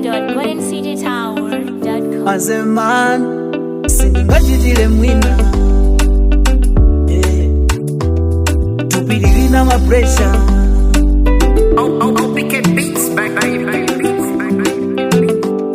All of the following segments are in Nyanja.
www.goldencitytower.com. as a man sindingachitire mwina Eh, tupililina mapresha Oh, oh, oh, pick it beats back, baby, beats back, baby.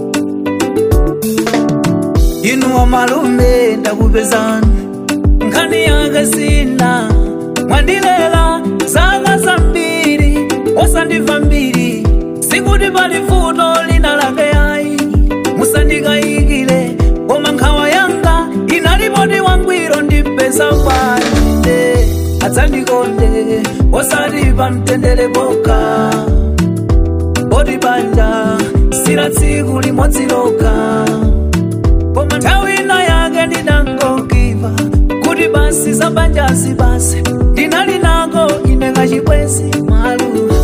inuwa malume ndakupezani nkhani yake sina mwandilela zaka zambiri osandimva mbiri sikuti pali vuto lina lake yayi musandikayikire koma nkhawa yanga inalipoti wangwiro ndipeza kwanine adzandikonde osati pamtendere poka poti banja sila tsiku limodzi lokha koma nthawi ina yake ndinangokiva kuti basi zabanjazi basi ndinali nako ine kachibwezi malu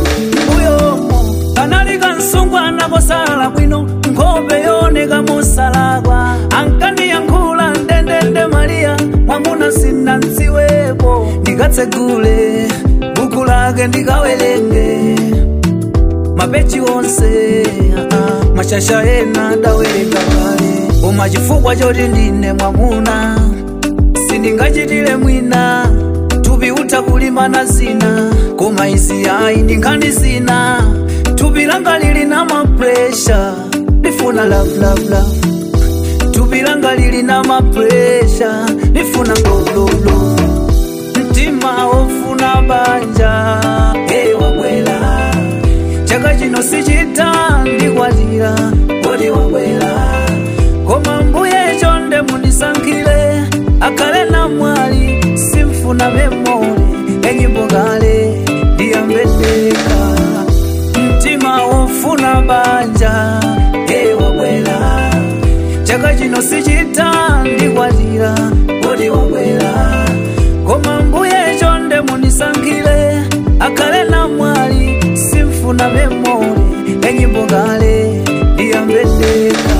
uyomo kanali kansungwana kosala bwino nkhope yooneka mosalakwa ankandiyankhula ndendende mariya mwamuna sinantsiwepo ndikatsegule buku lake ndikawerenge mapechi onse ah, ah, mashasha ena adawerenga kale koma chifukwa choti ndine mwamuna sindingachitire mwina thupi utha kulimana zina koma izi ayi ndinkhani zina thupi langa lili na mapresha ndifuna love, love, love. thupi langa lili na mapresha ndifuna gololo mtima wofuna banja hey, wabwela chaka chino sichita ndikwatira kodi wabwera koma mbuye chonde mundisankhire akhale na mwali simfuna memori enyimbo kale ndiyambendeka mtima wofuna banja e wabwera chaka chino sichita ndikwatira kodi wabwera koma mbuye chonde mundisankhire akhale na mwali simfuna memori enyimbo kale ndiyambendeka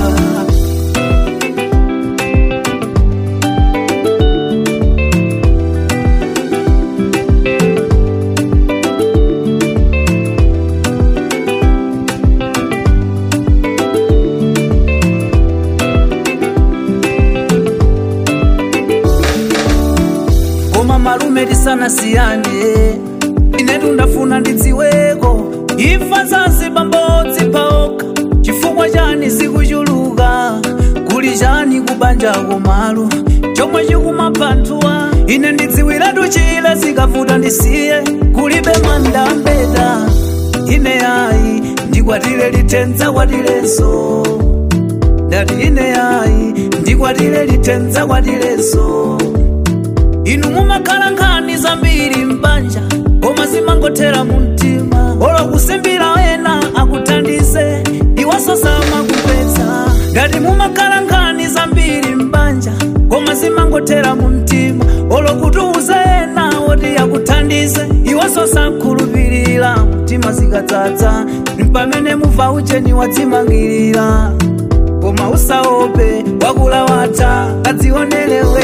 koma malume tisanasiyane inetu ndafuna ndidziweko imfa zanzibar mbodzi paokha chifukwa chani zikuchuluka kuli chani kubanjako malu chomwe chikumaphantuwa ine ndidziwiratu chile zikavuta ndisiye kulibe mandambeta ine ayi ndikwatire lithenza kwatilenso ndati ine ayi ndikwatire lithenza kwatilenso inu mumakhala nkhani zambiri mbanja koma zimangothera mu mtima olo kusimbira ena akuthandize iwaso samakupetsa ngati mumakhala nkhani zambiri mbanja koma zimangothera mu mtima olo kutiuze ena oti akuthandize iwaso sakhulupirira mtima zikadzadza mpamene muva ucheni wadzimangirira koma usaope wakula watha kadzionelewe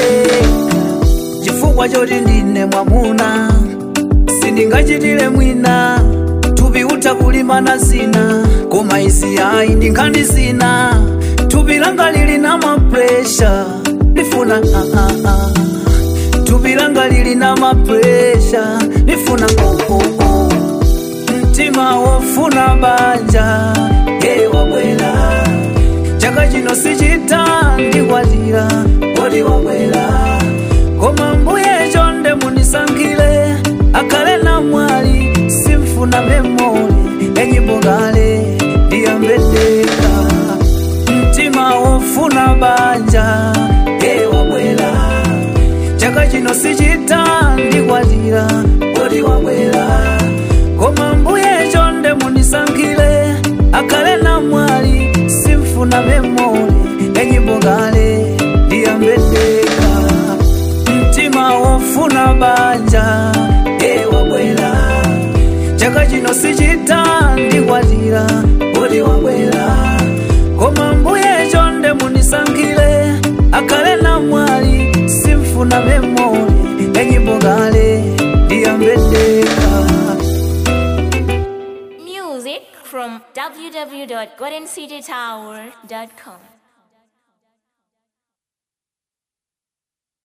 chifukwa choti ndine mwamuna sindingachitire mwina thupi utha kulimana zina koma izi ayi ndinkhani zina thupi langa lili na mapresha ndifuna ah, ah, ah. thupi langa lili na mapresha ndifuna oh, oh, oh. mtima wofuna banja ye wabwera chaka chino sichita ndikwatira kodi wabwera koma mbuye chonde munisankhire akhale na mwali simfuna memori enyimbo kale ndiyambendeka mtima wofuna banja ye wabwera chaka chino sichita ndikwatira kodi wabwera koma mbuye chonde munisankhire akhale na mwali simfuna memori enyimbo kale ndiyambendeka mtima wofuna banja e wabwera chaka chino sichita ndikwatira kodi wabwera koma mbuye chonde munisankhire www.goldencitytower.com.